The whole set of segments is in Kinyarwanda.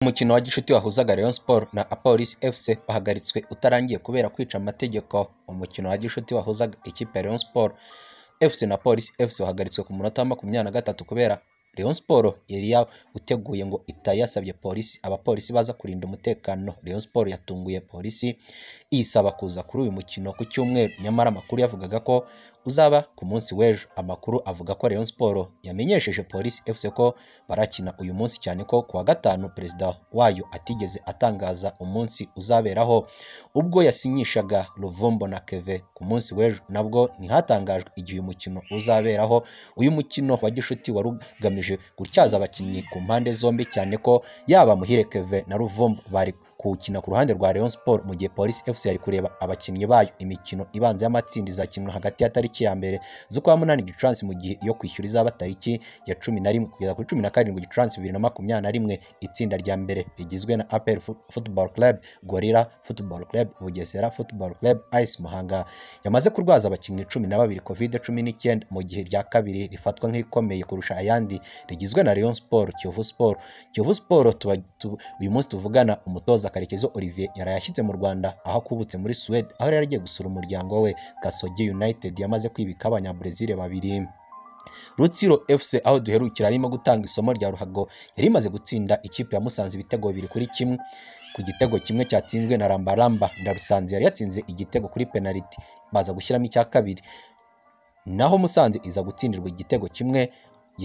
Umukino wa Gishuti wahuzaga Rayon Sports na Apolisi FC wahagaritswe utarangiye kubera kwica amategeko. Umukino wa Gishuti wahuzaga ikipe ya Rayon Sports FC na Police FC wahagaritswe ku munota wa makumyabiri na gatatu kubera Rayon Sports yari yawuteguye ngo itari yasabye Polisi abapolisi baza kurinda umutekano. Rayon Sports yatunguye Polisi iyisaba kuza kuri uyu mukino ku cyumweru, nyamara amakuru yavugaga ko uzaba ku munsi w'ejo. Amakuru avuga ko Rayon Sports yamenyesheje Police FC ko barakina uyu munsi cyane ko ku wa gatanu perezida wayo atigeze atangaza umunsi uzaberaho ubwo yasinyishaga Luvumbo na Keve ku munsi w'ejo nabwo ntihatangajwe igihe uyu mukino uzaberaho. Uyu mukino wa Gishuti wari ugamije gutyaza abakinnyi ku mpande zombi cyane ko yaba Muhire Keve na Luvumbo bari kuwukina ku ruhande rwa Rayon Sports mu gihe Police FC yari kureba abakinnyi bayo. Imikino ibanza y'amatsinda izakinwa hagati ya tariki ya mbere z'ukwa munani Gicurasi mu gihe iyo kwishyura izaba tariki ya cumi na rimwe kugeza kuri cumi na karindwi Gicurasi bibiri na makumyabiri na rimwe. Itsinda rya mbere rigizwe na APR Football Club, Gorilla Football Club, Bugesera Football Club, AS Muhanga yamaze kurwaza abakinnyi cumi na babiri Covid cumi n'icyenda mu gihe irya kabiri rifatwa nk'irikomeye kurusha ayandi rigizwe na Rayon Sports, Kiyovu Sports. Kiyovu Sports tuba tu- uyu munsi tuvugana umutoza Karekezo Olivier yari yashyitse mu Rwanda aho akubutse muri Suwede aho yari agiye gusura umuryango we. Gasogi United yamaze kwibika Abanyabrezil babiri. Rutsiro FC aho duherukira arimo gutanga isomo rya ruhago yari imaze gutsinda ikipe ya Musanze ibitego bibiri kuri kimwe ku gitego kimwe cyatsinzwe na Rambaramba Ndarusanze yari yatsinze igitego kuri penaliti baza gushyiramo icya kabiri naho Musanze iza gutsindirwa igitego kimwe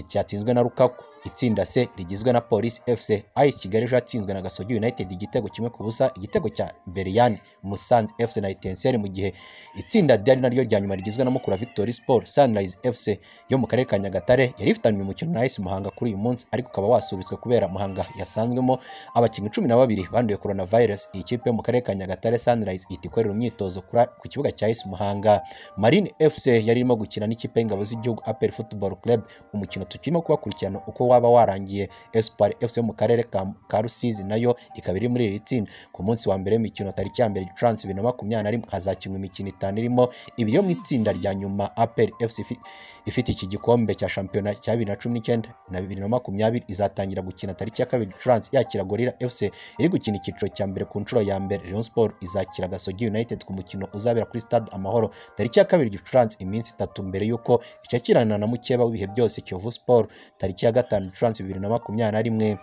cyatsinzwe na Rukaku itsinda se rigizwe na Police FC AS Kigali ejo yatsinzwe na Gasogi United igitego kimwe ku busa igitego cya Beriyani Musanze FC na Etincelles mu gihe itsinda D ari naryo rya nyuma rigizwe na Mukura Victory Sport Sunrise FC yo mu karere ka Nyagatare yari ifitanye umukino na AS Muhanga kuri uyu munsi ariko ukaba wasubitswe kubera Muhanga yasanzwemo abakinnyi cumi na babiri banduye coronavirus iyi kipe yo mu karere ka Nyagatare Sunrise ihita ikorera imyitozo kura- ku kibuga cya AS Muhanga Marine FC yari irimo gukina n'ikipe y'ingabo z'igihugu APR Football Club umukino tukirimo kubakurikirana uko waba warangiye Espoir FC yo mu karere ka, ka Rusizi nayo ikaba iri muri iri tsinda ku munsi wa mbere w'imikino tariki ya mbere Gicurasi bibiri na makumyabiri na rimwe hazakinwa imikino itanu irimo ibiri yo mu itsinda rya nyuma APR FC ifi- ifite iki gikombe cya shampiyona cya bibiri na cumi n'icyenda na bibiri na makumyabiri izatangira gukina tariki ya kabiri Gicurasi yakira Gorilla FC iri gukina icyiciro cya mbere ku nshuro ya mbere Rayon Sports izakira Gasogi United ku mukino uzabera kuri Stade Amahoro tariki ya kabiri Gicurasi iminsi itatu mbere y'uko icyakirana na mukeba w'ibihe byose Kiyovu Sports tariki ya gatanu Gicurasi bibiri na makumyabiri na rimwe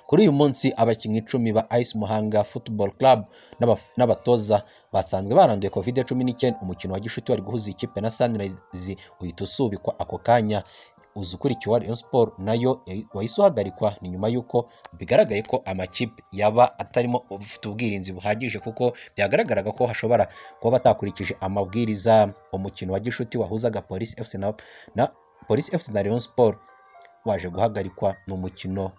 kuri uyu munsi abakinnyi icumi ba Ice Muhanga Football Club n'aba- n'abatoza basanzwe baranduye covid cumi n'icyenda umukino wa Gishuti wari guhuza ikipe na Sunrise uhita usubikwa ako kanya uza ukurikiwe wa Rayon Sports nayo yayi- wahise uhagarikwa ni nyuma y'uko bigaragaye ko amakipe yaba atarimo ufite ubwirinzi buhagije kuko byagaragaraga ko hashobora kuba batakurikije amabwiriza umukino wa Gishuti wahuzaga Police FC na, na Police FC na Rayon Sports waje guhagarikwa ni umukino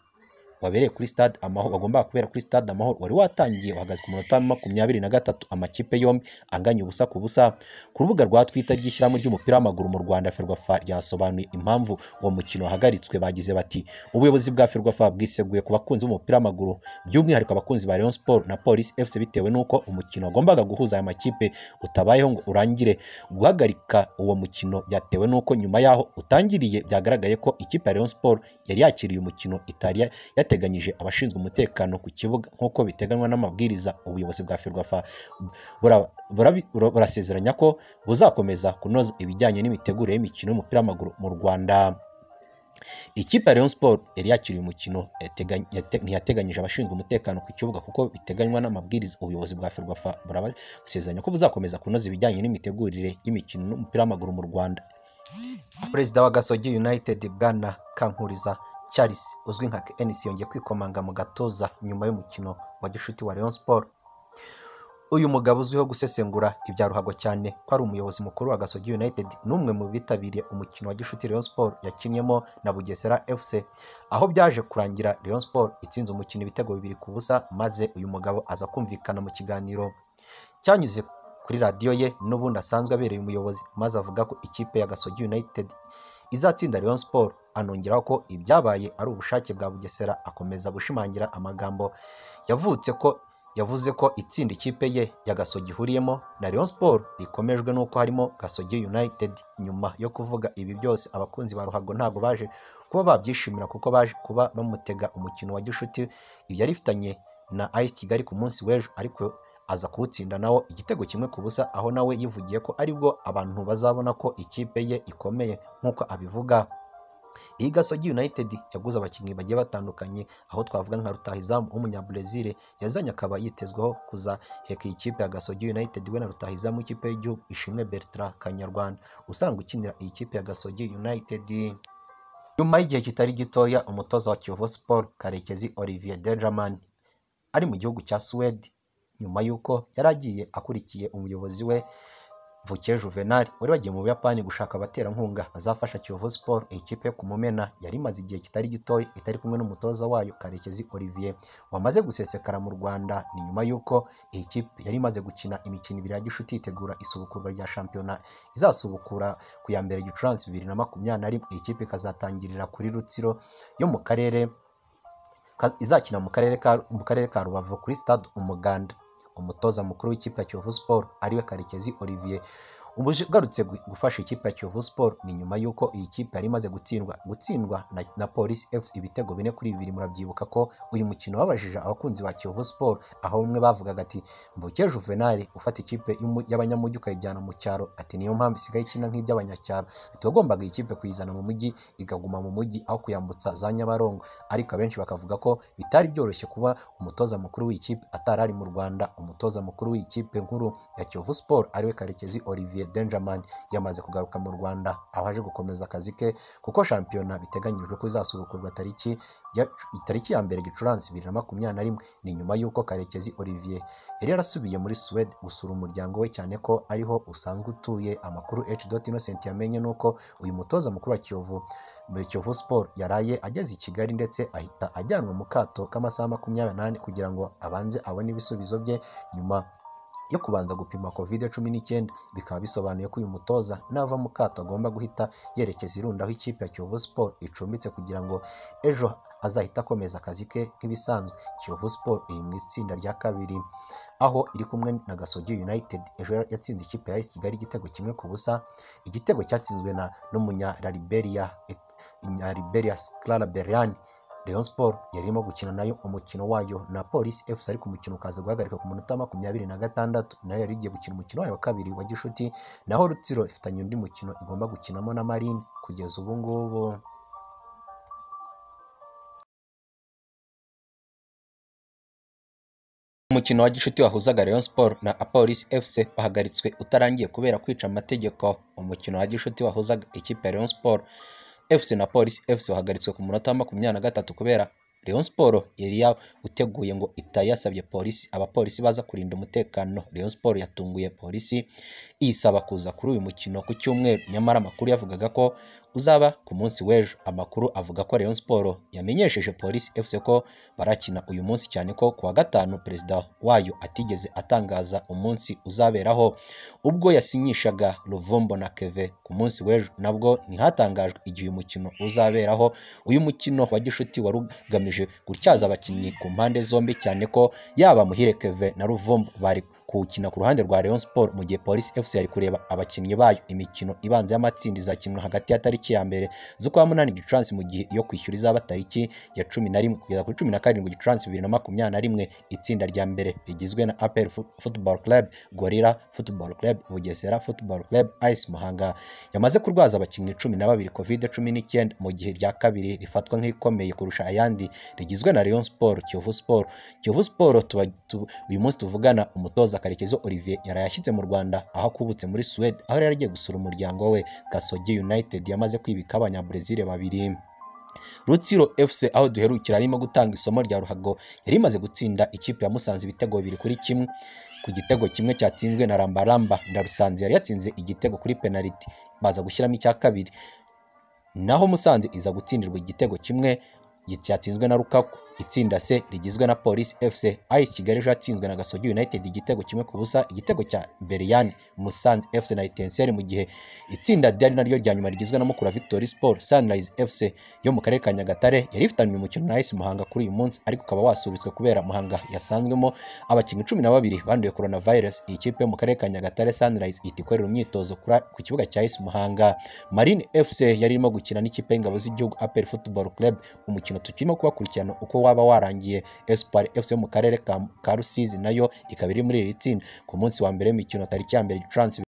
wabereye kuri stade amahoro wagombaga kubera kuri stade amahoro wari watangiye uhagaze ku munota wa makumyabiri na gatatu amakipe yombi anganya ubusa ku busa ku rubuga rwa twita ry'ishyirahamwe ry'umupira w'amaguru mu rwanda ferwafa ryasobanuye impamvu uwo mukino wahagaritswe bagize bati ubuyobozi bwa ferwafa bwiseguye ku bakunzi b'umupira w'amaguru by'umwihariko abakunzi ba Rayon Sports na Police FC bitewe n'uko umukino wagombaga guhuza aya makipe utabayeho ngo urangire guhagarika uwo mukino byatewe n'uko nyuma y'aho utangiriye byagaragaye ko ikipe ya Rayon Sports yari yakiriye umukino itari ya- yateganyije abashinzwe umutekano ku kibuga nk'uko biteganywa n'amabwiriza ubuyobozi bwa ferwafa bura- burabi- bura- burasezeranya ko buzakomeza kunoza ibijyanye n'imitegurire y'imikino y'umupira w'amaguru mu rwanda ikipe ya Rayon Sports yari yakiriye umukino yategany- yate- ntiyateganyije abashinzwe umutekano ku kibuga kuko biteganywa n'amabwiriza ubuyobozi bwa Ferwafa burabasezeranya ko buzakomeza kunoza ibijyanye n'imitegurire y'imikino n'umupira w'amaguru mu Rwanda Perezida wa Gasogi United Bwana Kankuriza Charles uzwi nka KNC yongeye kwikomanga mu gatoza nyuma y'umukino wa Gishuti wa Rayon Sports uyu mugabo uzwiho gusesengura ibya ruhago cyane ko ari umuyobozi mukuru wa Gasogi United n'umwe mu bitabiriye umukino wa Gishuti Rayon Sports yakinnyemo na Bugesera FC aho byaje kurangira Rayon Sports itsinze umukino ibitego bibiri ku busa maze uyu mugabo aza kumvikana mu kiganiro cyanyuze kuri radiyo ye n'ubundi asanzwe abereye umuyobozi maze avuga ko ikipe ya Gasogi United izatsinda Rayon Sports anongeraho ko ibyabaye ari ubushake bwa Bugesera akomeza gushimangira amagambo yavutse ko yavuze ko itsinda ikipe ye ya gasogi ihuriyemo na Rayon Sport rikomejwe n'uko harimo gasogi United nyuma yo kuvuga ibi byose abakunzi ba ruhago ntabwo baje kuba babyishimira kuko baje kuba bamutega umukino wa gishuti yari ifitanye na AS Kigali ku munsi w'ejo ariko aza kuwutsinda nawo igitego kimwe ku busa aho nawe yivugiye ko aribwo abantu bazabona ko ikipe ye ikomeye nk'uko abivuga iyi gasogi united yaguze abakinnyi bagiye batandukanye aho twavuga nka rutahizamu w'umunyabrazil yazanye akaba yitezweho kuzaheka iyi kipe ya gasogi united we na rutahizamu w'ikipe y'igihugu ishimwe bertrand kanyarwanda usanzwe ukinira iyi kipe ya gasogi united nyuma y'igihe kitari gitoya umutoza wa kiyovu sport karekezi olivier Dejaman ari mu gihugu cya suwede nyuma y'uko yari agiye akurikiye umuyobozi we Vukiye Juvenal wari wagiye mu Buyapani gushaka abaterankunga bazafasha Kiyovu Sport ikipe yo ku Mumena yari imaze igihe kitari gitoya itari kumwe n'umutoza wayo Karekezi Olivier wamaze gusesekara mu Rwanda ni nyuma y'uko iyi kipe yari imaze gukina imikino ibiri ya gishuti yitegura isubukurwa rya shampiyona izasubukura ku ya mbere Gicurasi bibiri na makumyabiri na rimwe iyi kipe ikazatangirira kuri Rutsiro yo mu karere ka- izakina mu karere ka mu karere ka Rubavu kuri stade Umuganda umutoza mukuru w'ikipe ya Kiyovu Sport ariwe Karekezi Olivier ubu ugarutse gu- gufasha ikipe ya Kiyovu Sport ni nyuma y'uko iyi kipe yari imaze gutsindwa gutsindwa na, na Police FC ibitego bine kuri bibiri murabyibuka ko uyu mukino wabajije abakunzi ba Kiyovu Sport aho umwe bavugaga ati Mvuke Juvenal ufata ikipe y'umu- y'abanyamujyi ukayijyana mu cyaro ati niyo mpamvu isigaye ikina nk'iby'abanyacyaro ati wagombaga iyi kipe kuyizana mu mujyi ikaguma mu mujyi aho kuyambutsa za Nyabarongo ariko abenshi bakavuga ko bitari byoroshye kuba umutoza mukuru w'ikipe atari ari mu Rwanda umutoza mukuru w'ikipe nkuru ya Kiyovu Sport ariwe Karekezi Olivier Denjaman yamaze kugaruka mu Rwanda aho aje gukomeza akazi ke kuko shampiyona biteganyijwe ko izasubukurwa tariki ya- tariki ya mbere Gicurasi bibiri na makumyabiri na rimwe ni nyuma y'uko Karekezi Olivier yari yarasubiye muri Suwede gusura umuryango we cyane ko ariho usanzwe utuye amakuru H. Innocent yamenye nuko uyu mutoza mukuru wa Kiyovu muri Kiyovu Sport yaraye ageze i Kigali ndetse ahita ajyanwa mu kato k'amasaha makumyabiri n'ane kugira ngo abanze abone ibisubizo bye nyuma yo kubanza gupima covid cumi n'icyenda bikaba bisobanuye ko uyu mutoza nava mu kato agomba guhita yerekeza irundi aho ikipe ya Kiyovu Sport icumbitse kugira ngo ejo azahita akomeza akazi ke nk'ibisanzwe Kiyovu Sport iri mu itsinda rya kabiri aho iri kumwe na Gasogi United ejo yatsinze ikipe ya AS Kigali igitego kimwe ku busa igitego cyatsinzwe na n'umunya La Liberia na Liberia Clara Berian Rayon Sport yari irimo gukina nayo umukino wayo na Police FC ariko umukino ukaza guhagarika ku munota makumyabiri na gatandatu nayo yari igiye gukina umukino wayo wa kabiri wa gishuti naho Rutsiro ifitanye undi mukino igomba gukinamo na Marine kugeza ubu ngubu umukino wa gishuti wahuzaga Rayon Sport na Police FC wahagaritswe utarangiye kubera kwica amategeko umukino wa gishuti wahuzaga ikipe ya Rayon Sport FC na Police FC wahagaritswe ku munota wa makumyabiri na gatatu kubera Rayon Sport yari yawuteguye ngo itayasabye polisi abapolisi baza kurinda umutekano Rayon Sport yatunguye polisi iyisaba kuza kuri uyu mukino ku cyumweru nyamara amakuru yavugaga ko uzaba ku munsi w'ejo amakuru avuga ko Rayon Sport yamenyesheje polisi FC ko barakina uyu munsi cyane ko kuwa gatanu perezida wayo atigeze atangaza umunsi uzaberaho ubwo yasinyishaga Ruvumbo na Keve ku munsi w'ejo nabwo ntihatangajwe igihe uyu mukino uzaberaho uyu mukino wa gishuti wari ugamije gutyaza abakinnyi ku mpande zombi cyane ko yaba Muhire Keve na Ruvumbo bari gukina ku ruhande rwa Rayon Sport mu gihe Police FC yari kureba abakinnyi bayo imikino ibanza y'amatsinda izakinwa hagati ya tariki ya mbere z'ukwa munani Gicurasi mu gihe iyo kwishyura izaba tariki ya cumi na rimwe kugeza kuri cumi na karindwi Gicurasi bibiri na makumyabiri na rimwe itsinda rya mbere rigizwe na APR Fut- Football Club Gorilla Football Club Bugesera Football Club Ice Muhanga yamaze kurwaza abakinnyi cumi na babiri covid cumi n'icyenda mu gihe rya kabiri rifatwa nk'ikomeye kurusha ayandi rigizwe na Rayon Sport Kiyovu Sport Kiyovu Sport tuba- tu- uyu munsi tuvugana umutoza Karekezo Olivier yarayashyitse mu Rwanda aho akubutse muri Suwede aho yari agiye gusura umuryango we Gasogi United yamaze kwibika abanyabrezil babiri Rutsiro FC aho duherukira arimo gutanga isomo rya ruhago yari imaze gutsinda ikipe ya Musanze ibitego bibiri kuri kimwe ku gitego kimwe cyatsinzwe na Rambaramba Ndarusanze yari yatsinze igitego kuri penaliti baza gushyiramo icya kabiri naho Musanze iza gutsindirwa igitego kimwe cyatsinzwe na Rukaku itsinda c rigizwe na polisi fc ice kigali ejo yatsinzwe na gasogi united igitego kimwe ku busa igitego cya beriyani musanze fc na etensiyeri mu gihe itsinda d ari naryo rya nyuma rigizwe na mukura victory sport sunrise fc yo mu karere ka nyagatare yari ifitanye umukino na ice muhanga kuri uyu munsi ariko ukaba wasubitswe kubera muhanga yasanzwemo abakinnyi cumi na babiri banduye coronavirus iyi kipe yo mu karere ka nyagatare sunrise ihita ikorera umwitozo kura- ku kibuga cya ice muhanga marine fc yari irimo gukina n'ikipe y'ingabo z'igihugu apel football club umukino tukirimo kubakurikirana uko waba warangiye espoir fc yo mu karere ka ka rusizi nayo ikaba iri muri iri tsinda ku munsi wa mbere w'imikino tariki ya mbere gicurasi